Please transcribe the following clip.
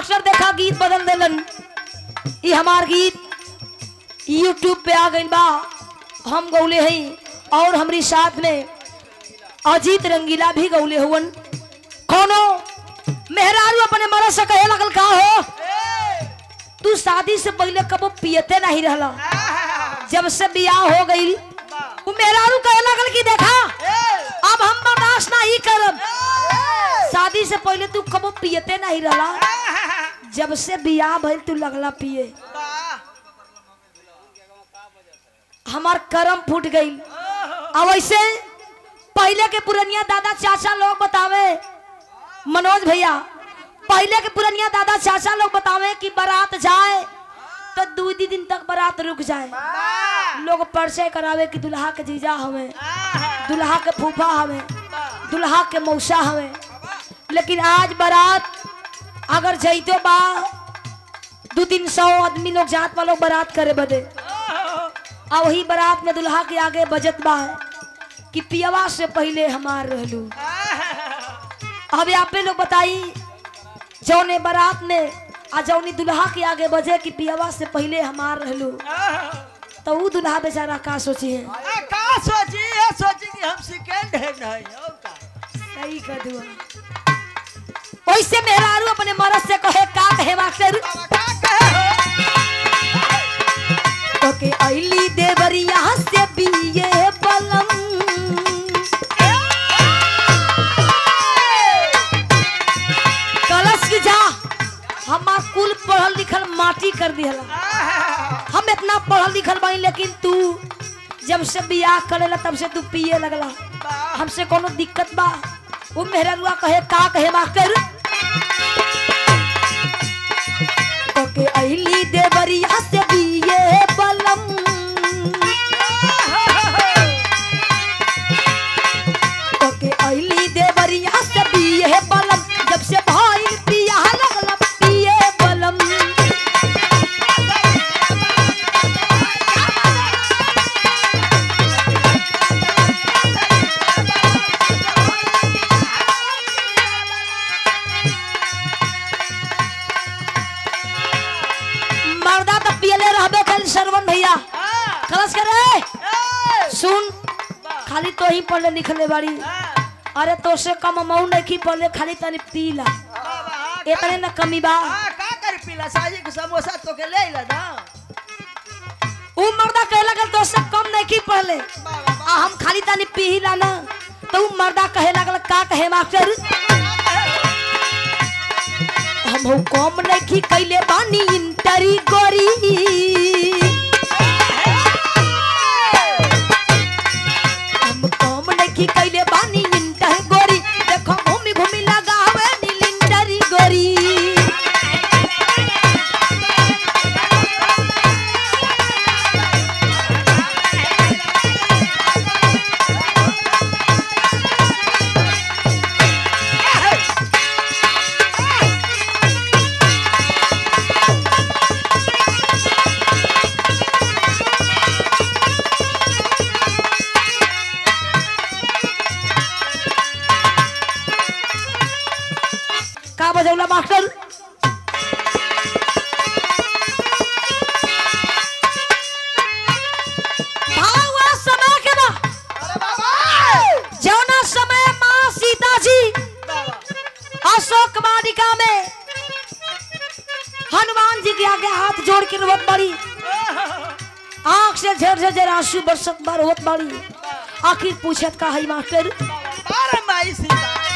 master देखा गीत बदल देलन ई हमार गीत यूट्यूब पे आ गइल बा हम गौले हई और हमरी साथ में अजीत रंगीला भी गौले हुवन कोनो मेहरारू अपने मरद से कहे लगल का हो तू शादी से पहले कबो पियते नहीं रहला जब से बियाह हो गई वो मेहरारू कहे लगल कि देखा अब हम बर्दाश्त नहीं करब शादी से पहले तू कबो पियते नहीं रहला जब से बियाह भइल तू लगला पिए हमार करम फूट गई अब ऐसे पहले के पुरनिया दादा चाचा लोग बतावे मनोज भैया पहले के पुरनिया दादा चाचा लोग बतावे कि बारात जाए तो दो दी दिन तक बारात रुक जाए लोग परिचय करावे कि दुल्हा के जीजा हवे दुल्हा के फूफा हवे दुल्हा के मौसा हवे लेकिन आज बारात अगर जैतो बा दो तीन सौ आदमी लोग जात वालों बारात करे बदे आ वही बारात में दुल्हा के आगे बजत बा कि पियवा से पहले हमार रहलू अब आपे लोग बताई जौने बारात में आ जौनी दुल्हा के आगे बजे कि पियवा से पहले हमार रहलू तो ऊ दुल्हा बेचारा का सोची है का सोची है सोची कि हम सेकंड हैंड है और का सही कर दुआ वैसे मेहरारू अपने मरद से कहे का कहे मास्टर का कहे तो के अली देवरिया से बिये बलम कलश की जा हमार कुल पढ़ल लिखल माटी कर दिहला हम इतना पढ़ल लिखल बानी लेकिन तू जब से बियाह करेला तब से तू पिए लगला हमसे कोनो दिक्कत बा वो मेहररुआ कहे का कहे मास्टर ओके अली देवरिया से बिये बलम ओके अली देवरिया से बिये बलम जब से भाई पिया लगला पिए बलम मर्दा तो पियले रहबे कल सरवन भैया खलस करे सुन खाली तो ही पढ़ले लिखले बाड़ी अरे तो से कम अमाउंट नहीं पढ़ले खाली तनी पीला इतने न कमी बा का कर पीला साजी के समोसा तो के ले ला ना ऊ मर्दा कहे लगल तो से कम नहीं पढ़ले आ हम खाली तनी पीला ना तो ऊ मर्दा कहे लगल का कहे मास्टर हम हो कम नहीं कैले बानी इंटरी गोरी हम कम नहीं कैले बानी इंटर गोरी देखो घूमी घूमी लगावे नील इंटरी गोरी का बजौला मास्टर भावा समय के बा अरे बाबा जौना समय माँ सीता जी अशोक वाटिका में हनुमान जी के आगे हाथ जोड़ के रोवत बड़ी आंख से झर झर झर आंसू बरसत बार होत बड़ी आखिर पूछत का है मास्टर बारह माई सीता